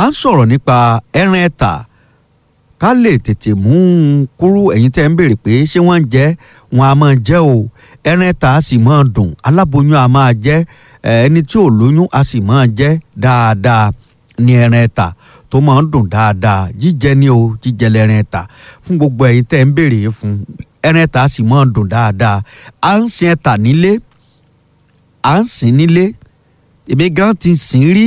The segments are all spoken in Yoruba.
à ń sọ̀rọ̀ nípa ẹran ẹ̀tà ká lè tètè mú un kúrú ẹ̀yin tẹ́ ń béèrè pé ṣé wọ́n ń jẹ wọn a máa jẹ o ẹran ẹ̀tà a sì máa dùn aláboyún a máa jẹ ẹni tí ò lóyún a sì máa jẹ dáadáa ní ẹran ẹ̀tà tó máa ń dùn dáadáa jíjẹ ní o jíjẹ lẹ́ran ẹ̀tà fún gbogbo ẹ̀yin tẹ́ ń béèrè fún ẹran ẹ̀tà a sì máa dùn dáadáa à ń sin ẹ̀tà nílé à ń sìn nílé èmi gan ti sìn rí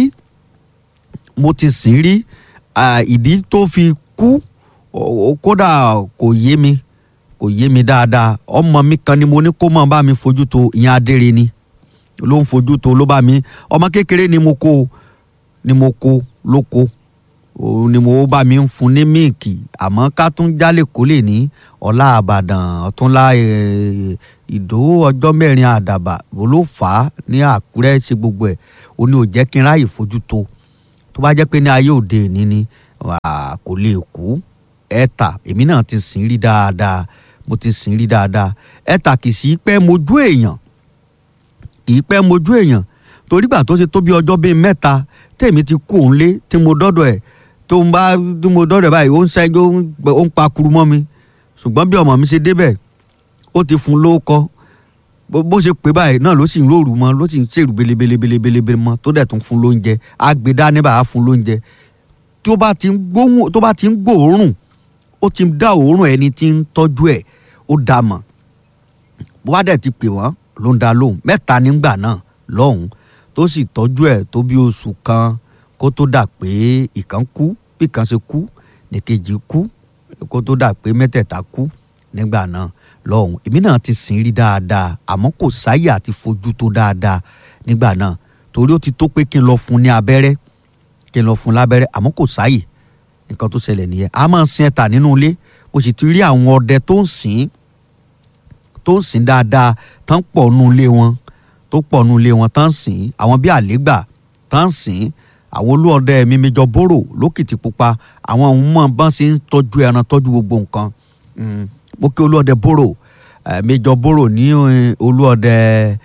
mo ti sìn rí ìdí tó fi kú kódà kò yé mi kò yé mi dáadáa ọmọ mi kan ni mo ní kó máa bá mi fojú tó ìyẹn adére ni ló ń fojú tó ló bá mi ọmọ kékeré ni mo kó ni mo kó ló kó ni mo bá mi ń fún ní míìkì àmọ́ ká tún jálè kó lè ní ọlá àbàdàn ọ̀túnlá ìdó ọjọ́ mẹ́rin àdàbà ló fà á ní àkúrẹ́ ṣe gbogbo ẹ̀ ó ní ò jẹ́ kí n ráàyè fojú tó tó bá jẹ́ pé ní ayé òde òní ni kò lè kú ẹ̀ta èmi náà ti sìn rí dáadáa mo ti sìn rí dáadáa ẹ̀ta kì í sí pẹ́ mojú èèyàn kì í pẹ́ mojú èèyàn torí gbà tó ṣe tó bí ọjọ́ bíi mẹ́ta tèmi ti kú òun lé tí mo dọ́dọ̀ ẹ̀ tó ń bá tí mo dọ́dọ̀ ẹ̀ báyìí ó ń ṣẹ́jú ó ń pa kuru mọ́ mi ṣùgbọ́n bí ọmọ mi ṣe débẹ̀ ó ti fún lóókọ́ bó ṣe pé báyìí náà ló sì ń rórù mọ́ ló sì ń ṣèrú belebelebelebele mọ́ tó dẹ̀ tún fún lóúnjẹ àgbèdá ní bàá fún lóúnjẹ tó bá ti ń gbóhùn tó bá ti ń gbòórùn ó ti dá òórùn ẹni tí ń tọ́jú ẹ̀ ó dá mọ̀ bó bá dẹ̀ ti pè wọ́n ló ń dá lóhùn mẹ́ta nígbà náà lọ́hùn tó sì tọ́jú ẹ̀ tó bí oṣù kan kó tó dà pé ìkan kú bí kan ṣe kú nìkejì kú kó tó dà pé mẹ́tẹ̀ẹ̀ta kú nígbà náà lọ́hùn èmi náà ti sìn rí dáadáa àmọ́ kò sáyè àti fojú tó dáadáa nígbà náà torí ó ti tó pé kí n lọ fún ní abẹ́rẹ́ kí n lọ fún lábẹ́rẹ́ àmọ́ kò sáyè nǹkan tó ṣẹlẹ̀ nìyẹn a máa ń sin ẹ̀tà nínú ilé o sì ti rí àwọn ọdẹ tó ń sìn tó ń sìn dáadáa tán pọ̀ nù ilé wọn tó pọ̀ nù ilé wọn tán sìn àwọn bíi àlégbà tán sìn àwọn olúọdẹ mi méjọ bóró lókìtì pupa àwọn ohun mọ̀ bọ́n ṣe ń tọ́jú ẹran tọ́jú gbogbo nǹkan mo kí olúọdẹ bóró méjọ bóró ní olúọdẹ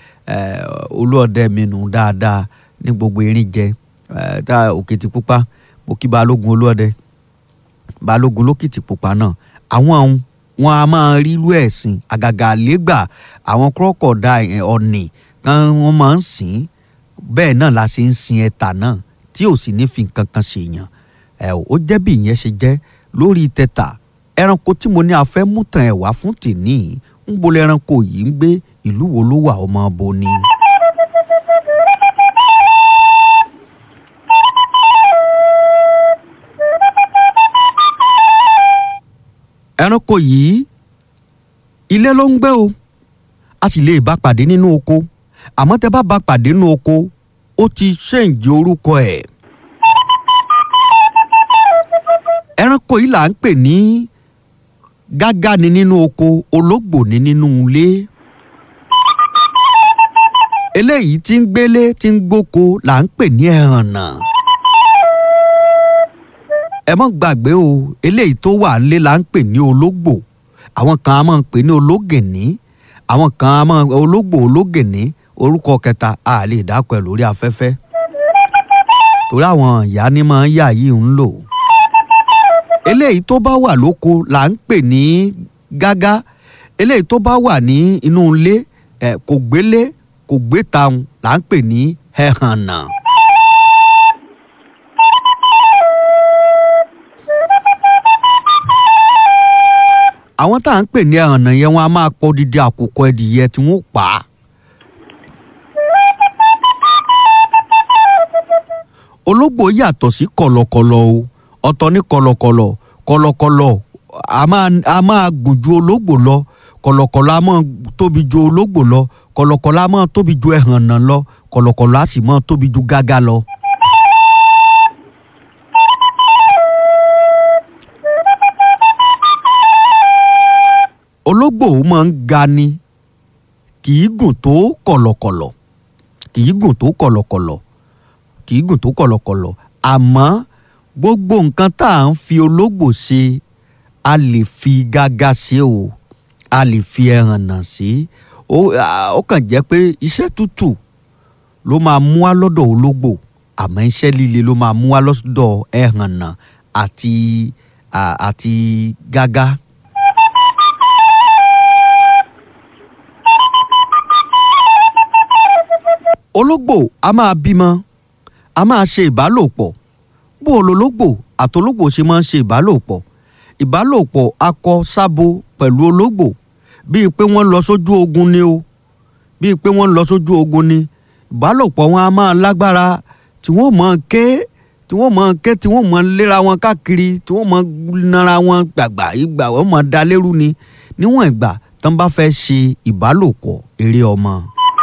olúọdẹ mi nù dáadáa ní gbogbo erin jẹ tá òkìtì pupa mo kí balógun olúọdẹ balógun lókìtì pupa náà àwọn ohun wọn a máa rí irú ẹ̀sìn àgàgà àlégbà àwọn kúrọ́kọ̀dá ọ̀nì kan wọ́n máa ń sìn bẹ́ẹ̀ náà la ṣe ń sin ẹ̀tà náà tí ò sì ní fi nǹkan kan ṣèyàn ẹ̀ ó jẹ́ bí ìyẹn ṣe jẹ́ lórí tẹ̀tà ẹranko tí mo ní a fẹ́ mú tàn ẹ̀ wá fún tèní ń bolẹ̀ ẹranko yìí ń gbé ìlú wo ló wà ọmọ bo ni. ẹranko yìí ilé ló ń gbé o a sì lè bá pàdé nínú oko àmọ́ tẹ bá bá pàdé nínú oko ó ti ṣèǹjì orúkọ ẹ̀. ẹranko yìí là ń pè ní gágá ni nínú oko ológbò ni nínú ilé. eléyìí tí ń gbélé tí ń gbóko là ń pè ní ẹhànnà. ẹ mọ́ gbàgbé o eléyìí tó wà nílé là ń pè ní ológbò àwọn kan á máa ń pè ní ológìnní àwọn kan á máa ológbò ológìnní orúkọ kẹta a lè dákọ ẹ lórí afẹ́fẹ́ torí àwọn ìyá ni máa ń yà yìí ń lò eléyìí tó bá wà lóko là ń pè ní gágá eléyìí tó bá wà ní inú ilé ẹ kò gbélé kò gbé taun là ń pè ní ẹhànnà. àwọn tá à ń pè ní ẹhànnà yẹn wọn a máa pọ̀ dídí àkùkọ ẹdìyẹ tí wọ́n pa á. ológbò yàtọ̀ sí kọ̀lọ̀kọ̀lọ̀ o ọ̀tọ̀ ní kọ̀lọ̀kọ̀lọ̀ kọ̀lọ̀kọ̀lọ̀ a máa a máa gùn ju ológbò lọ kọ̀lọ̀kọ̀lọ̀ a máa tóbi ju ológbò lọ kọ̀lọ̀kọ̀lọ̀ a máa tóbi ju ẹhànnà lọ kọ̀lọ̀kọ̀lọ̀ a sì máa tóbi ju gágá lọ. ológbò máa ń ga ni kì í gùn tó kọ̀lọ̀kọ̀lọ̀ kì í gùn tó kọ̀lọ̀kọ̀lọ̀ kì í gùn tó kọ̀lọ̀kọ̀lọ̀ àmọ́ gbogbo nǹkan tá à ń fi ológbò ṣe a lè fi gágá ṣe o a lè fi ẹhànnà ṣe ó kàn jẹ́ pé iṣẹ́ tútù ló máa mú wá lọ́dọ̀ ológbò àmọ́ iṣẹ́ líle ló máa mú wá lọ́sọ̀dọ̀ ẹ̀hànnà àti àti gágá. ológbò a máa bímọ a máa ṣe ìbálòpọ̀ bó o lológbò àtológbò ṣe máa ń ṣe ìbálòpọ̀ ìbálòpọ̀ akọ sábo pẹ̀lú ológbò bíi pé wọ́n lọ sójú ogun ni o bíi pé wọ́n lọ sójú ogun ni ìbálòpọ̀ wọn a máa lágbára tí wọ́n mọ̀ ké tí wọ́n mọ̀ ké tí wọ́n mọ̀ léra wọn káàkiri tí wọ́n mọ̀ nara wọn gbàgbà ìgbà wọ́n mọ̀ da lérú ni níwọ̀n ìgbà tán bá fẹ́ ṣe ìbálòpọ̀ eré ọmọ.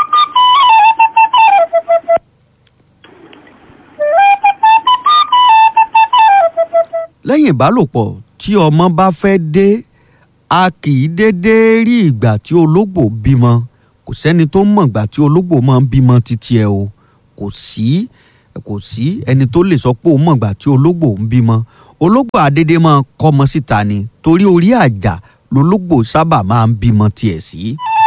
lẹ́yìn ìbálòpọ̀ tí ọmọ bá fẹ́ dé a kì í déédéé rí ìgbà tí ológbò bímọ kò sẹ́ni tó mọ̀ ìgbà tí ológbò máa ń bímọ títí ẹ o kò sí kò sí ẹni tó lè sọ pé ó mọ̀ ìgbà tí ológbò ń bímọ ológbò àdédé máa kọ́mọ síta ni torí orí àjà lológbò sábà máa ń bímọ tiẹ̀ sí.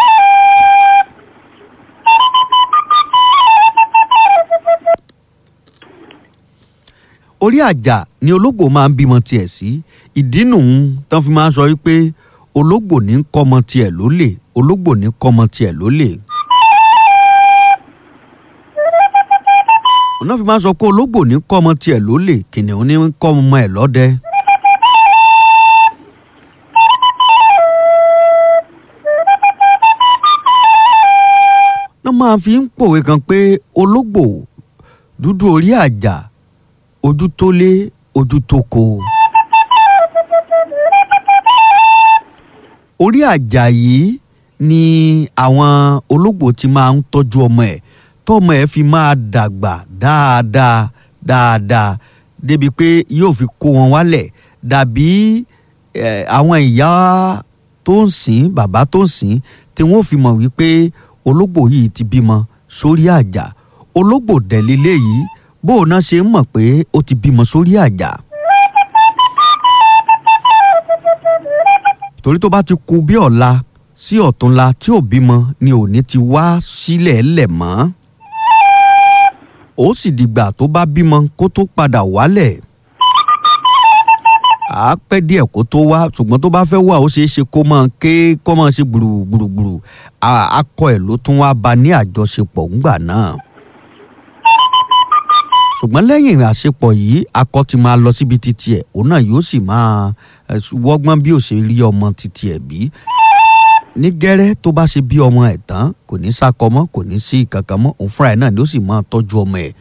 orí àjà ni ológbò máa ń bímọ tiẹ̀ sí ìdí nùhún tán fi máa ń sọ wípé ológbò ní kọ́mọ tiẹ̀ lólè ológbò ní kọ́mọ tiẹ̀ lólè. òun náà fi máa ń sọ pé ológbò ní kọ́mọ tiẹ̀ lólè kìnìún ní kọ́mọ ẹ̀ lọ́dẹ. náà máa fi ń pòwe kan pé ológbò dúdú orí àjà ojú tó lé ojú tó ko. orí àjà yìí ni àwọn ológbò ti máa ń tọ́jú ọmọ ẹ̀ tọ́mọ ẹ̀ fi máa dàgbà dáadáa dáadáa débi pé yóò fi kó wọn wálẹ̀ dàbí àwọn ìyá tó ń sìn bàbá tó ń sìn tí wọ́n fi mọ̀ wípé ológbò yìí ti bímọ sórí àjà ológbò dẹ̀lélẹ́ yìí bó o náà ṣe ń mọ̀ pé ó ti bímọ sórí àjà. torí tó bá ti kù bí ọ̀la sí ọ̀túnla tí ò bímọ ni òní ti wá sílẹ̀ lẹ̀ mọ́. ó sì dìgbà tó bá bímọ kó tó padà wálẹ̀. à á pẹ́ díẹ̀ kó tó wá ṣùgbọ́n tó bá fẹ́ wá ó ṣeé ṣe kó máa ké kó máa ṣe gbùrùgbùrù akọ ẹ̀ ló tún wá bá ní àjọṣepọ̀ ńgbà náà ṣùgbọ́n lẹ́yìn àṣepọ̀ yìí akọ ti máa lọ síbi títí ẹ̀ òun náà yóò sì máa wọ́gbọ́n bí ó ṣe rí ọmọ títí ẹ̀ bí. ní gẹ́rẹ́ tó bá ṣe bí ọmọ ẹ̀ tán kò ní sákọ mọ́ kò ní sí kankan mọ́ òun fúnra ẹ̀ náà ni ó sì máa tọ́jú ọmọ ẹ̀.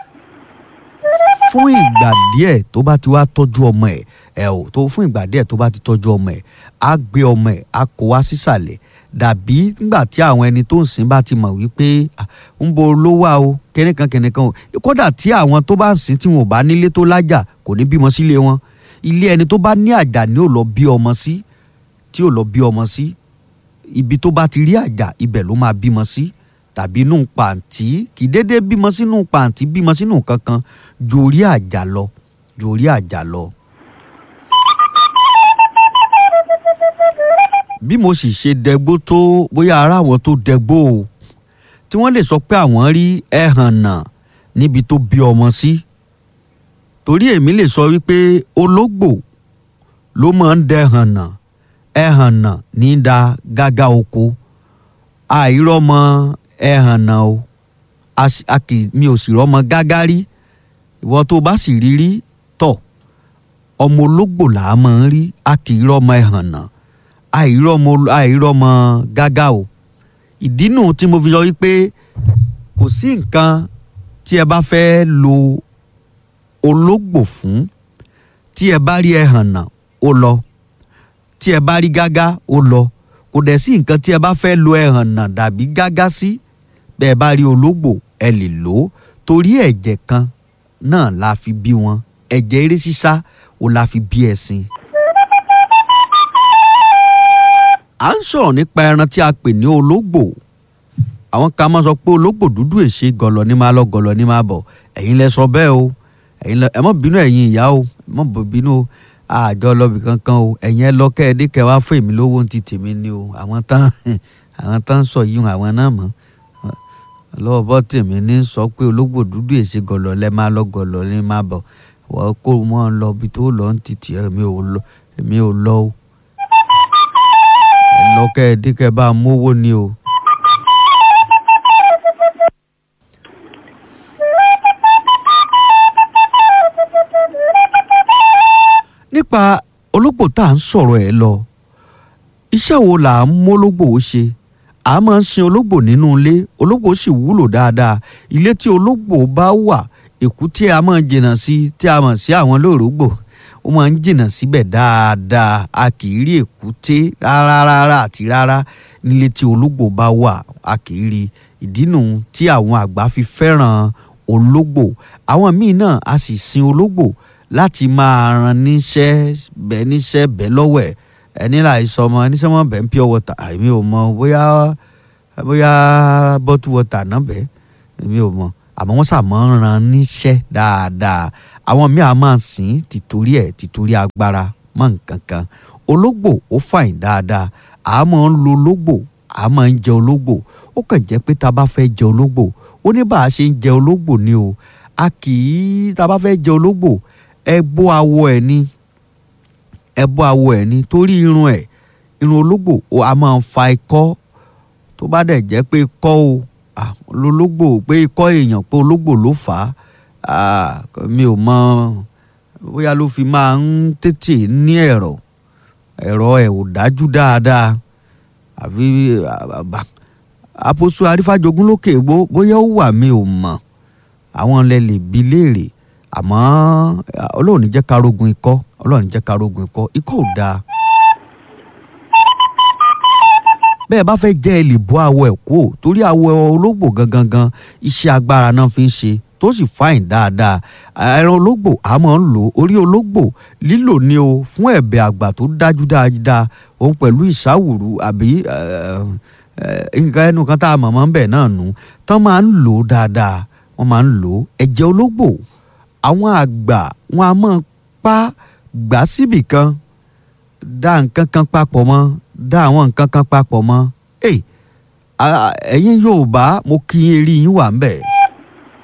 fún ìgbà díẹ̀ tó bá ti wá tọ́jú ọmọ ẹ̀ ẹ̀ ò tó fún ìgbà díẹ̀ tó bá ti tọ́jú ọmọ ẹ̀ á gbé ọmọ ẹ̀ á kó wá sísàlẹ̀ dàbí nígbà tí àwọn ẹni tó ń sìn bá ti mọ̀ wípé ń bo ló wà o kẹ́nìkan kẹ́nìkan o kódà tí àwọn tó bá ń sìn tí wọn ò bá nílé tó lájà kò ní bímọ sílé wọn ilé ẹni tó bá ní àjà ni ò lọ bí ọmọ sí tí ò lọ bí ọmọ sí ibi tó bá ti rí àjà ibẹ̀ ló máa bímọ sí tàbí inú pàǹtí kì í déédéé bímọ sínú pàǹtí bímọ sínú kankan ju orí àjà lọ ju orí àjà lọ. bí mo sì ṣe dẹgbó tó bóyá ara àwọn tó dẹgbó o tí wọ́n lè sọ pé àwọn rí ẹ̀hànnà níbi tó bí ọmọ sí torí èmi lè sọ wípé ológbò ló máa ń dẹ̀hànnà ẹ̀hànnà ní da gágá oko àìrọ́mọ ẹ̀hànnà o mi ò sì rọ́mọ gágá rí ìwọ tó bá sì rí rí tọ̀ ọmọ ológbò là á máa ń rí a kì í rọ́mọ ẹ̀hànnà àìrọ́mọ àìrọ́mọ gágá o ìdí nù tí mo fi sọ wípé kò sí nǹkan tí ẹ bá fẹ́ lo ológbò fún tí ẹ bá rí ẹhànnà ó lọ tí ẹ bá rí gágá ó lọ kò dẹ̀ sí nǹkan tí ẹ bá fẹ́ lo ẹhànnà dàbí gágá sí bẹ́ẹ̀ bá rí ológbò ẹ lè lò ó torí ẹ̀jẹ̀ kan náà la fi bí wọn ẹ̀jẹ̀ eré sísá ó la fi bí ẹṣin. à ń sọ̀rọ̀ nípa ẹran tí a pè ní ológbò àwọn kan máa sọ pé ológbò dúdú èṣe gọ̀lọ̀ ní máa lọ gọ̀lọ̀ ní máa bọ̀ ẹ̀yin lẹ sọ bẹ́ẹ̀ o ẹ̀yin lẹ ẹ má bínú ẹ̀yin ìyá o ẹ má bínú o àjọ lọ́bì kankan o ẹ̀yin ẹ lọ kẹ́ẹ̀dé kẹ́ wá fún èmi lówó ti tèmi ni o àwọn tán àwọn tán sọ yìí àwọn náà mọ̀ lọ́wọ́ bọ́ tèmi ní sọ pé ológbò dúdú èsì gọ̀lọ̀ lẹ́ máa lọ gọ̀lọ̀ ní máa bọ̀ wọ́n kó mọ́ ọ lọ bí tó lọ ń títì èmi ò lọ èmi ò lọ o ẹ lọ kẹ́ ẹ dé kẹ́ ẹ bá mówó ni o. nípa ológbò tá à ń sọ̀rọ̀ ẹ̀ lọ iṣẹ́ wo là ń mólógbò ó ṣe a máa ń sin ológbò nínú ilé ológbò sì wúlò dáadáa ilé tí ológbò bá wà èkúté a máa jìnnà sí tí a mọ̀ sí àwọn lóòrógbò ó máa ń jìnnà síbẹ̀ dáadáa a kì í rí èkúté rárá rárá àti rárá nílé tí ológbò bá wà a kì í rí ìdí nù tí àwọn àgbà fi fẹ́ràn ológbò àwọn míì náà a sì sin ológbò láti máa ran níṣẹ́ bẹ́ẹ̀ níṣẹ́ bẹ́ẹ̀ lọ́wọ́ ẹ̀ ẹni láì sọ ọmọ ẹni sọmọ bẹ́ẹ̀ ń pure water èmi ò mọ bóyá bóyá bottle water náà bẹ́ẹ̀ èmi ò mọ àmọ́ wọ́n sàmọ́ ń ran níṣẹ́ dáadáa àwọn míì á máa sìn tìtorí ẹ̀ tìtorí agbára mọ́ nǹkan kan ológbò ó fàìn dáadáa à máa ń lo ológbò à máa ń jẹ ológbò ó kàn jẹ́ pé tá a bá fẹ́ jẹ ológbò ó ní bá a ṣe ń jẹ ológbò ni o a kì í tá a bá fẹ́ jẹ ológbò ẹ bó awọ ẹ̀ ni ẹ bó awọ ẹ̀ ni torí irun ẹ̀ irun ológbò ó a máa ń fa ikọ́ tó bá dẹ̀ jẹ́ pé ikọ́ o ológbò pé ikọ́ èèyàn pé ológbò ló fà á mi ò mọ bóyá ló fi máa ń tètè ní ẹ̀rọ ẹ̀rọ ẹ̀ ò dájú dáadáa àfi àpòsù arífàjogún lókè bóyá ó wà mi ò mọ̀ àwọn lẹ lè bi léèrè àmọ́ ọlọ́run ní jẹ́ ká rógun ikọ́ ọlọ́run ní jẹ́ ká rógun ikọ́ ikọ́ ò dáa. bẹ́ẹ̀ bá fẹ́ jẹ́ ẹ lè bọ́ awọ ẹ̀ kú ò torí awọ ológbò gangan gan iṣẹ́ agbára náà fi ń ṣe tó sì fáìn dáadáa ẹran ológbò a máa ń lò orí ológbò lílò ni o fún ẹ̀bẹ̀ àgbà tó dájú dáadáa òun pẹ̀lú ìsáwùrú àbí nǹkan ẹnu kan tá a mọ̀ mọ́ ń bẹ̀ náà nù tán máa ń lò ó dáadáa wọ́n máa ń lò ó ẹ̀jẹ̀ ológbò àwọn àgbà wọn a máa pa gbà síbì kan dá nǹkan kan papọ̀ mọ́ dá àwọn nǹkan kan papọ̀ mọ́ ẹ̀yin Yorùbá mo kí eré yín wà ń bẹ̀.